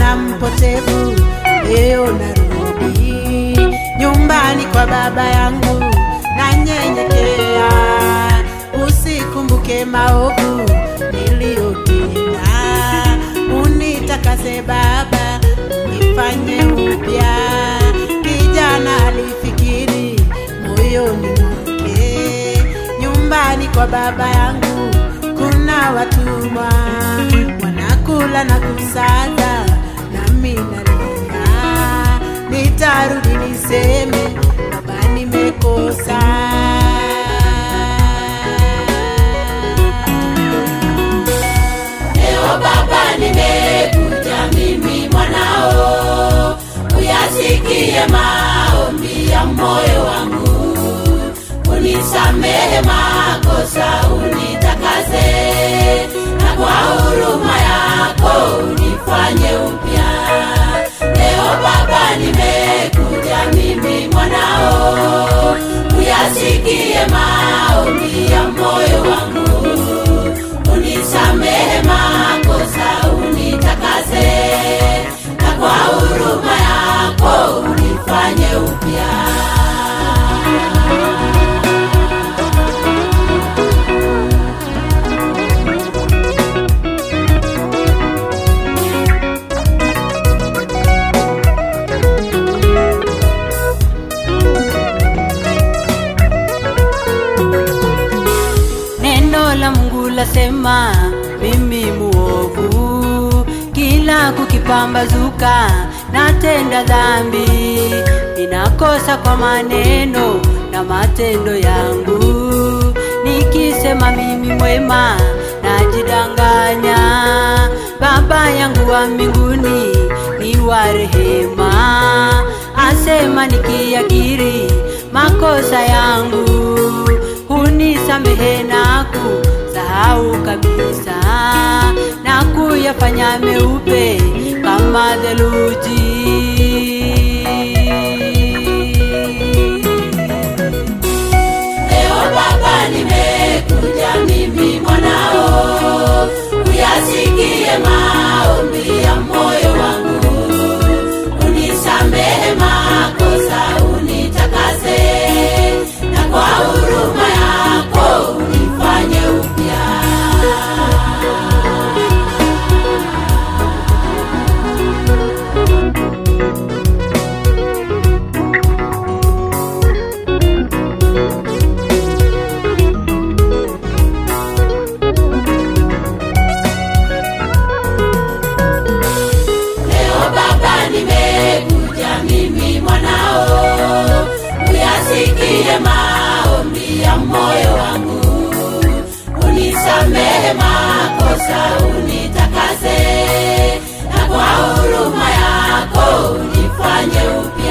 mwana mpotevu, leo narudi nyumbani kwa baba yangu, nanyenyekea, usikumbuke maovu niliyotenda, unitakase Baba, nifanye upya. Kijana alifikiri moyoni mwake, nyumbani kwa baba yangu kuna watumwa wanakula na kusaga, nami nalia, nitarudi niseme baba, nimekosa. Leo Baba, nimekuja mimi mwanao, uyasikie maombi ya moyo wangu, unisamehe makosa, unitakase, na kwa huruma yako unifanye upya. Leo Baba, nimekuja mimi mwanao, uyasikie maombi ya moyo wangu unisamehe makosa, unitakase, na kwa huruma yako unifanye upya. Neno la Mungu lasema mimi muovu, kila kukipambazuka natenda dhambi, ninakosa kwa maneno na matendo yangu, nikisema mimi mwema najidanganya. Baba yangu wa mbinguni ni wa rehema, asema nikiakiri makosa yangu hunisamehe na kusahau kabisa na kuyafanya meupe kama theluji. Leo Baba, nimekuja mimi mwanao, uyasikie maombi ya moyo wangu, unisamehe makosa, unitakase, na kwa huruma yako unifanye upya. Leo Baba, nimekuja mimi mwanao, uyasikie maombi ya moyo wangu, unisamehe makosa, unitakase, na kwa huruma yako unifanye upya.